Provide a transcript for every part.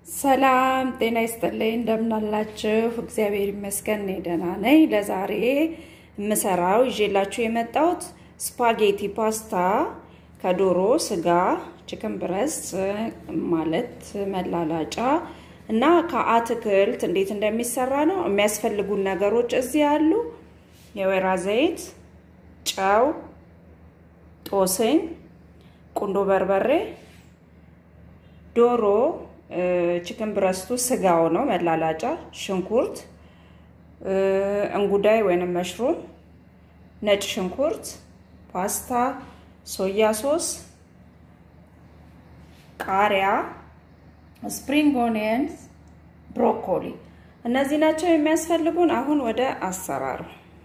ሰላም ጤና ይስጥልኝ። እንደምናላችሁ? እግዚአብሔር ይመስገን እኔ ደህና ነኝ። ለዛሬ የምሰራው ይዤላችሁ የመጣሁት ስፓጌቲ ፓስታ ከዶሮ ስጋ ቺክን ብረስት ማለት መላላጫ እና ከአትክልት እንዴት እንደሚሰራ ነው። የሚያስፈልጉን ነገሮች እዚህ ያሉ የወይራ ዘይት፣ ጨው፣ ጦስኝ፣ ቁንዶ በርበሬ፣ ዶሮ ቺክን ብረስቱ ስጋው ነው መላላጫ፣ ሽንኩርት፣ እንጉዳይ ወይንም መሽሩም፣ ነጭ ሽንኩርት፣ ፓስታ፣ ሶያ ሶስ፣ ቃሪያ፣ ስፕሪንግ ኦኒየንስ፣ ብሮኮሊ እነዚህ ናቸው የሚያስፈልጉን። አሁን ወደ አሰራሩ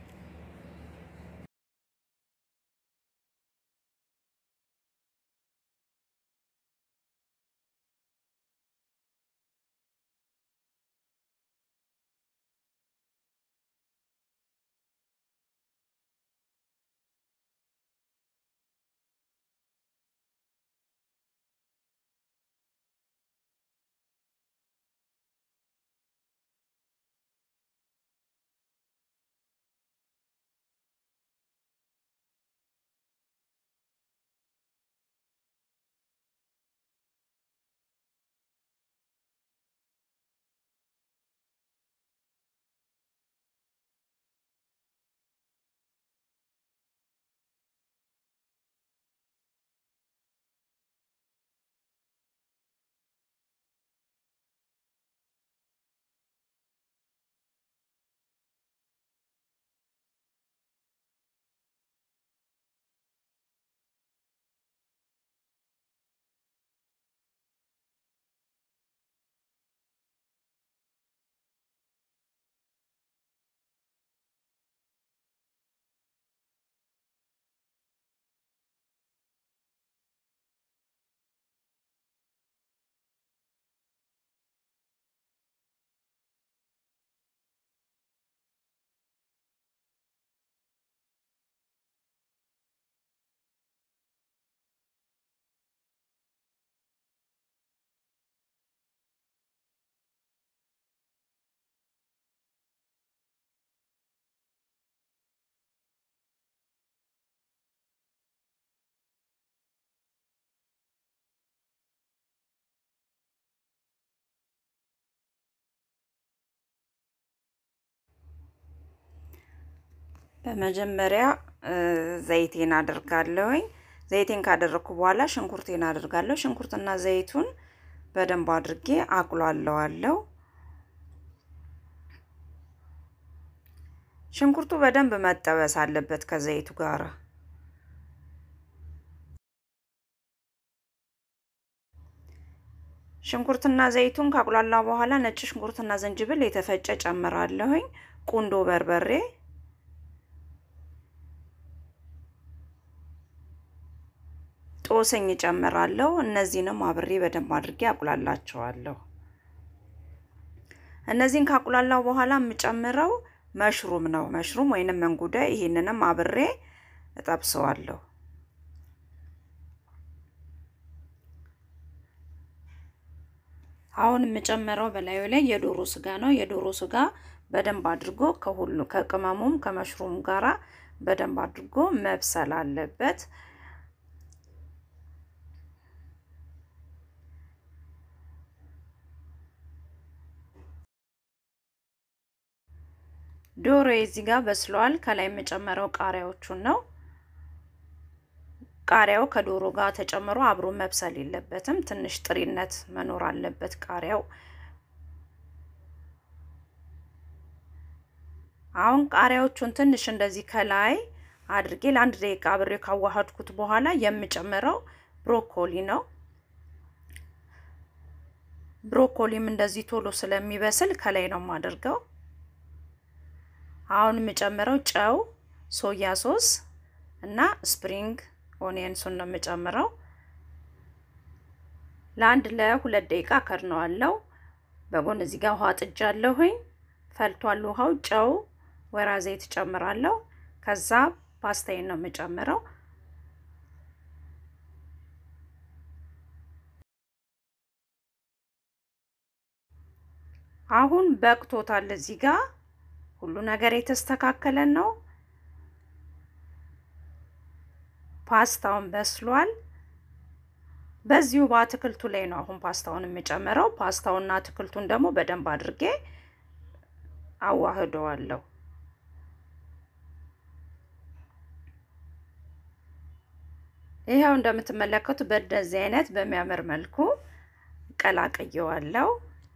በመጀመሪያ ዘይቴን አደርጋለሁኝ። ዘይቴን ካደረግኩ በኋላ ሽንኩርቴን አደርጋለሁ። ሽንኩርትና ዘይቱን በደንብ አድርጌ አቁላለዋለሁ። ሽንኩርቱ በደንብ መጠበስ አለበት ከዘይቱ ጋር። ሽንኩርትና ዘይቱን ካቁላላ በኋላ ነጭ ሽንኩርትና ዝንጅብል የተፈጨ ጨምራለሁኝ። ቁንዶ በርበሬ ጦስኝ ጨምራለሁ። እነዚህንም አብሬ በደንብ አድርጌ አቁላላቸዋለሁ። እነዚህን ካቁላላው በኋላ የምጨምረው መሽሩም ነው። መሽሩም ወይንም እንጉዳይ፣ ይሄንንም አብሬ እጠብሰዋለሁ። አሁን የምጨምረው በላዩ ላይ የዶሮ ስጋ ነው። የዶሮ ስጋ በደንብ አድርጎ ከሁሉ ከቅመሙም ከመሽሩም ጋራ በደንብ አድርጎ መብሰል አለበት። ዶሮ እዚህ ጋር በስሏል። ከላይ የምጨመረው ቃሪያዎቹን ነው። ቃሪያው ከዶሮ ጋር ተጨምሮ አብሮ መብሰል የለበትም። ትንሽ ጥሪነት መኖር አለበት ቃሪያው። አሁን ቃሪያዎቹን ትንሽ እንደዚህ ከላይ አድርጌ ለአንድ ደቂቃ አብሬ ካዋሃድኩት በኋላ የምጨምረው ብሮኮሊ ነው። ብሮኮሊም እንደዚህ ቶሎ ስለሚበስል ከላይ ነው የማደርገው። አሁን የምጨምረው ጨው፣ ሶያ ሶስ እና ስፕሪንግ ኦኒየንሱን ነው የምጨምረው። ለአንድ ለሁለት ደቂቃ ከድነዋለሁ። በጎን እዚህ ጋር ውሃ ጥጃለሁኝ። ፈልቷል ውሃው። ጨው፣ ወይራ ዘይት ጨምራለሁ። ከዛ ፓስታዬን ነው የምጨምረው። አሁን በቅቶታል። እዚህ ጋር ሁሉ ነገር የተስተካከለ ነው። ፓስታውን በስሏል። በዚሁ በአትክልቱ ላይ ነው አሁን ፓስታውን የምጨምረው። ፓስታውና አትክልቱን ደግሞ በደንብ አድርጌ አዋህደዋለሁ። ይኸው እንደምትመለከቱ በእንደዚህ አይነት በሚያምር መልኩ ቀላቅየዋለሁ።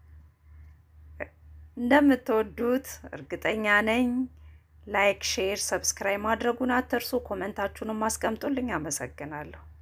እንደምትወዱት እርግጠኛ ነኝ። ላይክ፣ ሼር፣ ሰብስክራይብ ማድረጉን አትርሱ። ኮመንታችሁንም አስቀምጡልኝ። አመሰግናለሁ።